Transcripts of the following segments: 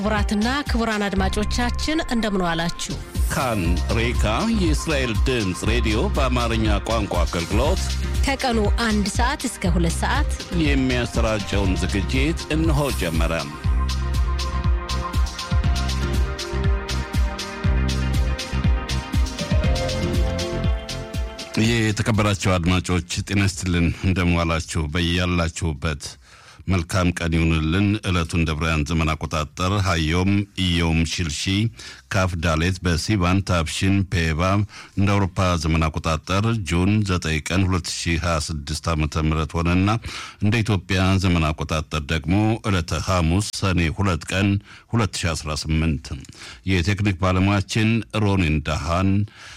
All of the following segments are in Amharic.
ክቡራትና ክቡራን አድማጮቻችን እንደምን ዋላችሁ። ካን ሬካ የእስራኤል ድምፅ ሬዲዮ በአማርኛ ቋንቋ አገልግሎት ከቀኑ አንድ ሰዓት እስከ ሁለት ሰዓት የሚያሰራጨውን ዝግጅት እነሆ ጀመረ። ይህ የተከበራቸው አድማጮች ጤና ይስጥልን፣ እንደምዋላችሁ በያላችሁበት መልካም ቀን ይሁንልን። ዕለቱን ደብራውያን ዘመን አቆጣጠር ሀዮም ኢዮም ሽልሺ ካፍ ዳሌት በሲባን ታብሽን ፔባ እንደ አውሮፓ ዘመን አቆጣጠር ጁን 9 ቀን 2026 ዓ ም ሆነና እንደ ኢትዮጵያ ዘመን አቆጣጠር ደግሞ ዕለተ ሐሙስ ሰኔ 2 ቀን 2018 የቴክኒክ ባለሙያችን ሮኒን ዳሃን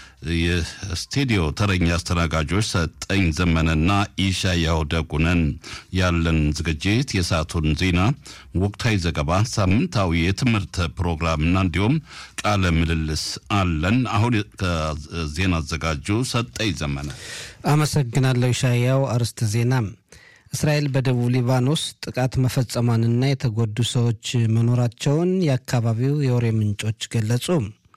የስቱዲዮ ተረኛ አስተናጋጆች ሰጠኝ ዘመነና ኢሻያው ደጉነን። ያለን ዝግጅት የሰዓቱን ዜና፣ ወቅታዊ ዘገባ፣ ሳምንታዊ የትምህርት ፕሮግራምና እንዲሁም ቃለ ምልልስ አለን። አሁን ከዜና አዘጋጁ ሰጠኝ ዘመነ። አመሰግናለሁ ኢሻያው። አርዕስተ ዜና እስራኤል በደቡብ ሊባኖስ ጥቃት መፈጸሟንና የተጎዱ ሰዎች መኖራቸውን የአካባቢው የወሬ ምንጮች ገለጹ።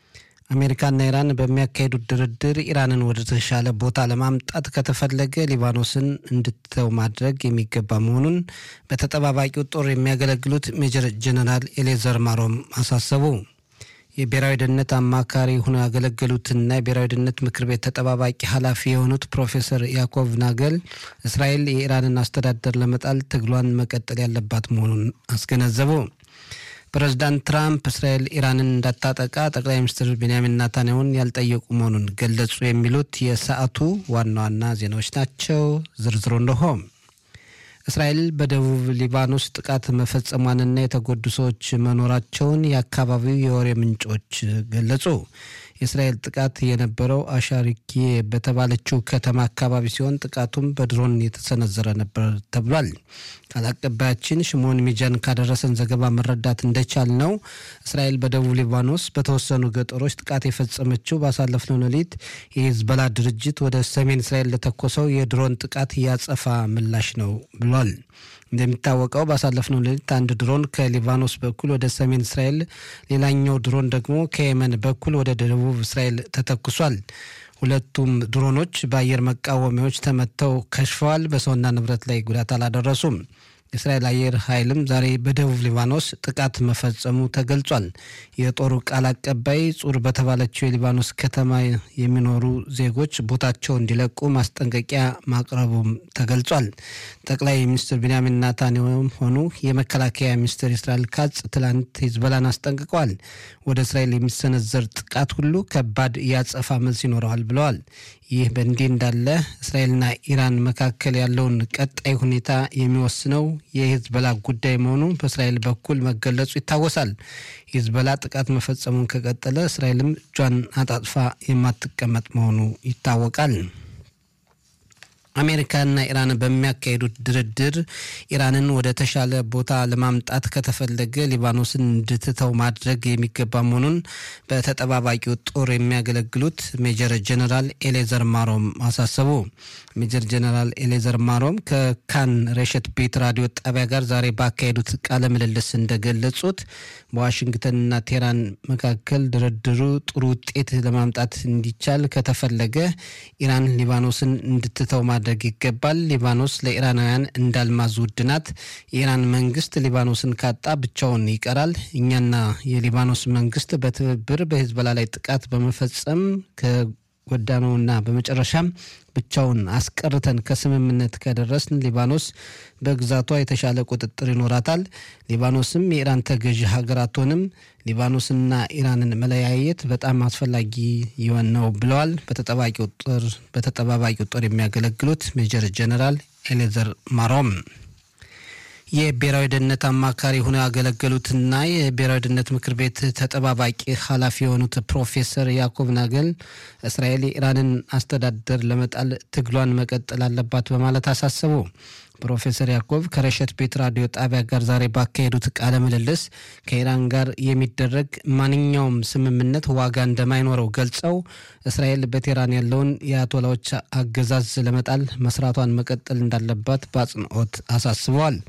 አሜሪካና ኢራን በሚያካሂዱት ድርድር ኢራንን ወደ ተሻለ ቦታ ለማምጣት ከተፈለገ ሊባኖስን እንድትተው ማድረግ የሚገባ መሆኑን በተጠባባቂው ጦር የሚያገለግሉት ሜጀር ጀነራል ኤሌዘር ማሮም አሳሰቡ። የብሔራዊ ደህንነት አማካሪ ሆነው ያገለገሉትና የብሔራዊ ደህንነት ምክር ቤት ተጠባባቂ ኃላፊ የሆኑት ፕሮፌሰር ያዕቆብ ናገል እስራኤል የኢራንን አስተዳደር ለመጣል ትግሏን መቀጠል ያለባት መሆኑን አስገነዘቡ። ፕሬዚዳንት ትራምፕ እስራኤል ኢራንን እንዳታጠቃ ጠቅላይ ሚኒስትር ቤንያሚን ናታንያሁን ያልጠየቁ መሆኑን ገለጹ። የሚሉት የሰዓቱ ዋና ዋና ዜናዎች ናቸው። ዝርዝሩ እንደሆ እስራኤል በደቡብ ሊባኖስ ጥቃት መፈጸሟንና የተጎዱ ሰዎች መኖራቸውን የአካባቢው የወሬ ምንጮች ገለጹ። የእስራኤል ጥቃት የነበረው አሻሪኪ በተባለችው ከተማ አካባቢ ሲሆን ጥቃቱም በድሮን የተሰነዘረ ነበር ተብሏል። ቃል አቀባያችን ሽሞን ሚጃን ካደረሰን ዘገባ መረዳት እንደቻል ነው እስራኤል በደቡብ ሊባኖስ በተወሰኑ ገጠሮች ጥቃት የፈጸመችው ባሳለፍነው ሌሊት የሂዝቦላ ድርጅት ወደ ሰሜን እስራኤል ለተኮሰው የድሮን ጥቃት ያጸፋ ምላሽ ነው ብሏል። እንደሚታወቀው ባሳለፍነው ሌሊት አንድ ድሮን ከሊባኖስ በኩል ወደ ሰሜን እስራኤል፣ ሌላኛው ድሮን ደግሞ ከየመን በኩል ወደ ደቡብ እስራኤል ተተኩሷል። ሁለቱም ድሮኖች በአየር መቃወሚያዎች ተመተው ከሽፈዋል። በሰውና ንብረት ላይ ጉዳት አላደረሱም። የእስራኤል አየር ኃይልም ዛሬ በደቡብ ሊባኖስ ጥቃት መፈጸሙ ተገልጿል። የጦሩ ቃል አቀባይ ጹር በተባለችው የሊባኖስ ከተማ የሚኖሩ ዜጎች ቦታቸው እንዲለቁ ማስጠንቀቂያ ማቅረቡም ተገልጿል። ጠቅላይ ሚኒስትር ቢንያሚን ናታንያሁም ሆኑ የመከላከያ ሚኒስትር እስራኤል ካጽ ትላንት ሂዝቦላን አስጠንቅቀዋል። ወደ እስራኤል የሚሰነዘር ጥቃት ሁሉ ከባድ ያጸፋ መልስ ይኖረዋል ብለዋል። ይህ በእንዲህ እንዳለ እስራኤልና ኢራን መካከል ያለውን ቀጣይ ሁኔታ የሚወስነው የሂዝቦላ ጉዳይ መሆኑ በእስራኤል በኩል መገለጹ ይታወሳል። ሂዝቦላ ጥቃት መፈጸሙን ከቀጠለ እስራኤልም እጇን አጣጥፋ የማትቀመጥ መሆኑ ይታወቃል። አሜሪካና ኢራን በሚያካሂዱት ድርድር ኢራንን ወደ ተሻለ ቦታ ለማምጣት ከተፈለገ ሊባኖስን እንድትተው ማድረግ የሚገባ መሆኑን በተጠባባቂው ጦር የሚያገለግሉት ሜጀር ጀነራል ኤሌዘር ማሮም አሳሰቡ። ሜጀር ጀነራል ኤሌዘር ማሮም ከካን ሬሸት ቤት ራዲዮ ጣቢያ ጋር ዛሬ ባካሄዱት ቃለ ምልልስ እንደገለጹት በዋሽንግተንና ቴህራን መካከል ድርድሩ ጥሩ ውጤት ለማምጣት እንዲቻል ከተፈለገ ኢራን ሊባኖስን እንድትተው ማድረግ ይገባል። ሊባኖስ ለኢራናውያን እንዳልማዝ ውድ ናት። የኢራን መንግስት ሊባኖስን ካጣ ብቻውን ይቀራል። እኛና የሊባኖስ መንግስት በትብብር በሂዝቦላ ላይ ጥቃት በመፈጸም ከጎዳነውና በመጨረሻም ብቻውን አስቀርተን ከስምምነት ከደረስን ሊባኖስ በግዛቷ የተሻለ ቁጥጥር ይኖራታል። ሊባኖስም የኢራን ተገዢ ሀገር አትሆንም። ሊባኖስና ኢራንን መለያየት በጣም አስፈላጊ ይሆን ነው ብለዋል። በተጠባባቂው ጦር የሚያገለግሉት ሜጀር ጀነራል ኤሌዘር ማሮም የብሔራዊ ደህንነት አማካሪ ሆነው ያገለገሉትና የብሔራዊ ደህንነት ምክር ቤት ተጠባባቂ ኃላፊ የሆኑት ፕሮፌሰር ያዕቆብ ናገል እስራኤል የኢራንን አስተዳደር ለመጣል ትግሏን መቀጠል አለባት በማለት አሳሰቡ። ፕሮፌሰር ያዕቆብ ከረሸት ቤት ራዲዮ ጣቢያ ጋር ዛሬ ባካሄዱት ቃለ ምልልስ ከኢራን ጋር የሚደረግ ማንኛውም ስምምነት ዋጋ እንደማይኖረው ገልጸው እስራኤል በቴህራን ያለውን የአያቶላዎች አገዛዝ ለመጣል መስራቷን መቀጠል እንዳለባት በአጽንኦት አሳስበዋል።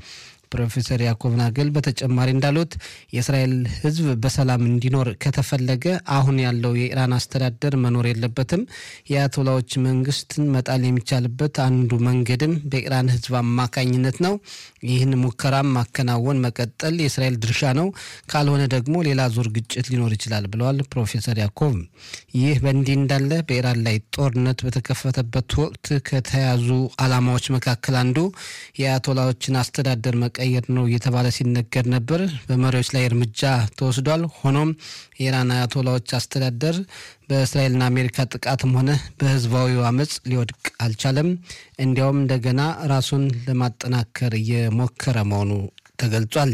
ፕሮፌሰር ያዕቆብ ናገል በተጨማሪ እንዳሉት የእስራኤል ሕዝብ በሰላም እንዲኖር ከተፈለገ አሁን ያለው የኢራን አስተዳደር መኖር የለበትም። የአያቶላዎች መንግስትን መጣል የሚቻልበት አንዱ መንገድም በኢራን ሕዝብ አማካኝነት ነው። ይህን ሙከራም ማከናወን መቀጠል የእስራኤል ድርሻ ነው። ካልሆነ ደግሞ ሌላ ዙር ግጭት ሊኖር ይችላል ብለዋል ፕሮፌሰር ያዕቆብ። ይህ በእንዲህ እንዳለ በኢራን ላይ ጦርነት በተከፈተበት ወቅት ከተያዙ ዓላማዎች መካከል አንዱ የአያቶላዎችን አስተዳደር መቀየር ነው እየተባለ ሲነገር ነበር። በመሪዎች ላይ እርምጃ ተወስዷል። ሆኖም የኢራን አያቶላዎች አስተዳደር በእስራኤልና አሜሪካ ጥቃትም ሆነ በህዝባዊው አመፅ ሊወድቅ አልቻለም። እንዲያውም እንደገና ራሱን ለማጠናከር እየሞከረ መሆኑ ተገልጿል።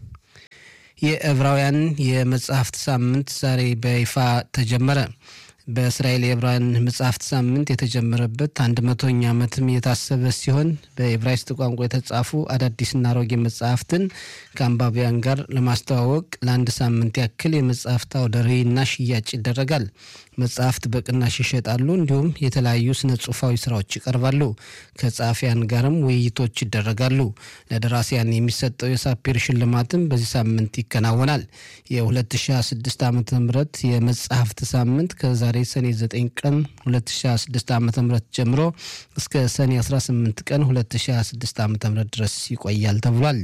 የዕብራውያን የመጽሐፍት ሳምንት ዛሬ በይፋ ተጀመረ። በእስራኤል የዕብራውያን መጽሐፍት ሳምንት የተጀመረበት አንድ መቶኛ ዓመትም እየታሰበ ሲሆን በዕብራይስጥ ቋንቋ የተጻፉ አዳዲስና አሮጌ መጽሐፍትን ከአንባቢያን ጋር ለማስተዋወቅ ለአንድ ሳምንት ያክል የመጽሐፍት አውደ ርዕይና ሽያጭ ይደረጋል። መጽሐፍት በቅናሽ ይሸጣሉ። እንዲሁም የተለያዩ ስነ ጽሁፋዊ ስራዎች ይቀርባሉ። ከጸሐፊያን ጋርም ውይይቶች ይደረጋሉ። ለደራሲያን የሚሰጠው የሳፒር ሽልማትም በዚህ ሳምንት ይከናወናል። የ2026 ዓ ም የመጽሐፍት ሳምንት ከዛሬ ሰኔ 9 ቀን 2026 ዓ ም ጀምሮ እስከ ሰኔ 18 ቀን 2026 ዓ ም ድረስ ይቆያል ተብሏል።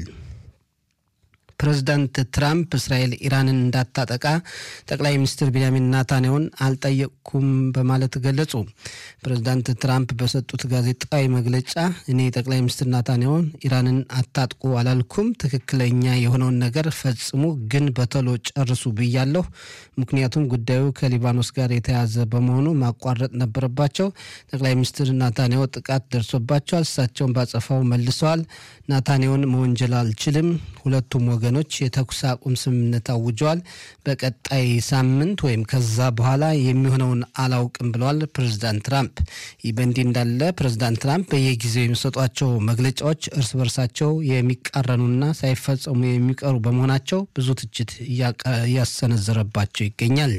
ፕሬዚዳንት ትራምፕ እስራኤል ኢራንን እንዳታጠቃ ጠቅላይ ሚኒስትር ቢንያሚን ናታንያሁን አልጠየቅኩም በማለት ገለጹ። ፕሬዚዳንት ትራምፕ በሰጡት ጋዜጣዊ መግለጫ እኔ ጠቅላይ ሚኒስትር ናታንያሁን ኢራንን አታጥቁ አላልኩም፣ ትክክለኛ የሆነውን ነገር ፈጽሙ፣ ግን በቶሎ ጨርሱ ብያለሁ። ምክንያቱም ጉዳዩ ከሊባኖስ ጋር የተያዘ በመሆኑ ማቋረጥ ነበረባቸው። ጠቅላይ ሚኒስትር ናታንያሁ ጥቃት ደርሶባቸዋል። እሳቸውን ባጸፋው መልሰዋል። ናታንያሁን መወንጀል አልችልም። ሁለቱም ወገኖች የተኩስ አቁም ስምምነት አውጀዋል። በቀጣይ ሳምንት ወይም ከዛ በኋላ የሚሆነውን አላውቅም ብለዋል ፕሬዚዳንት ትራምፕ። ይህ በእንዲህ እንዳለ ፕሬዚዳንት ትራምፕ በየጊዜው የሚሰጧቸው መግለጫዎች እርስ በርሳቸው የሚቃረኑና ሳይፈጸሙ የሚቀሩ በመሆናቸው ብዙ ትችት እያሰነዘረባቸው ይገኛል።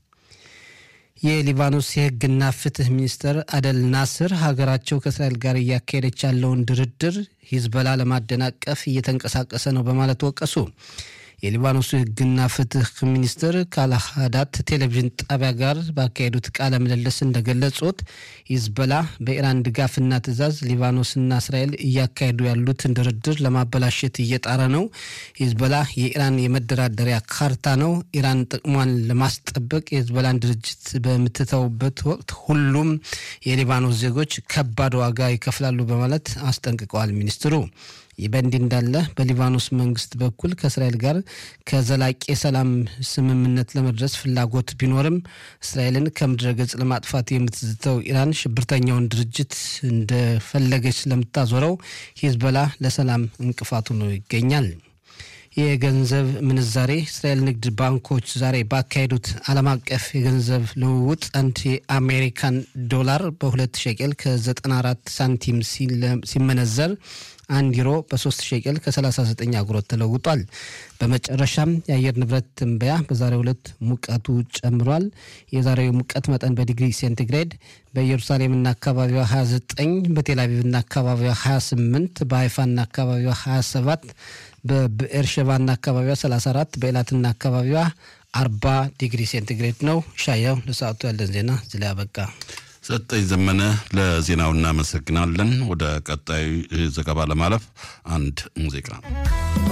የሊባኖስ የሕግና ፍትህ ሚኒስትር አደል ናስር ሀገራቸው ከእስራኤል ጋር እያካሄደች ያለውን ድርድር ሂዝበላ ለማደናቀፍ እየተንቀሳቀሰ ነው በማለት ወቀሱ። የሊባኖሱ ሕግና ፍትህ ሚኒስትር ካላሃዳት ቴሌቪዥን ጣቢያ ጋር ባካሄዱት ቃለ ምልልስ እንደገለጹት ሂዝበላ በኢራን ድጋፍና ትዕዛዝ ሊባኖስና እስራኤል እያካሄዱ ያሉትን ድርድር ለማበላሸት እየጣረ ነው። ሂዝበላ የኢራን የመደራደሪያ ካርታ ነው። ኢራን ጥቅሟን ለማስጠበቅ የሂዝበላን ድርጅት በምትተውበት ወቅት ሁሉም የሊባኖስ ዜጎች ከባድ ዋጋ ይከፍላሉ በማለት አስጠንቅቀዋል ሚኒስትሩ። ይህ በእንዲህ እንዳለ በሊባኖስ መንግስት በኩል ከእስራኤል ጋር ከዘላቂ የሰላም ስምምነት ለመድረስ ፍላጎት ቢኖርም እስራኤልን ከምድረ ገጽ ለማጥፋት የምትዝተው ኢራን ሽብርተኛውን ድርጅት እንደፈለገች ስለምታዞረው ሂዝበላ ለሰላም እንቅፋቱ ነው ይገኛል። የገንዘብ ምንዛሬ እስራኤል ንግድ ባንኮች ዛሬ ባካሄዱት ዓለም አቀፍ የገንዘብ ልውውጥ አንድ የአሜሪካን ዶላር በሁለት ሸቄል ከ94 ሳንቲም ሲመነዘር አንድ ዩሮ በ3 ሸቄል ከ39 አጉሮት ተለውጧል። በመጨረሻም የአየር ንብረት ትንበያ በዛሬው ዕለት ሙቀቱ ጨምሯል። የዛሬው ሙቀት መጠን በዲግሪ ሴንቲግሬድ በኢየሩሳሌምና አካባቢዋ 29፣ በቴልአቪቭና አካባቢዋ 28፣ በሀይፋና አካባቢዋ 27፣ በብኤርሸባና አካባቢዋ 34፣ በኤላትና አካባቢዋ 40 ዲግሪ ሴንቲግሬድ ነው። ሻያው ለሰዓቱ ያለን ዜና እዚህ ላይ አበቃ። ሰጠኝ ዘመነ ለዜናው እናመሰግናለን። ወደ ቀጣዩ ዘገባ ለማለፍ አንድ ሙዚቃ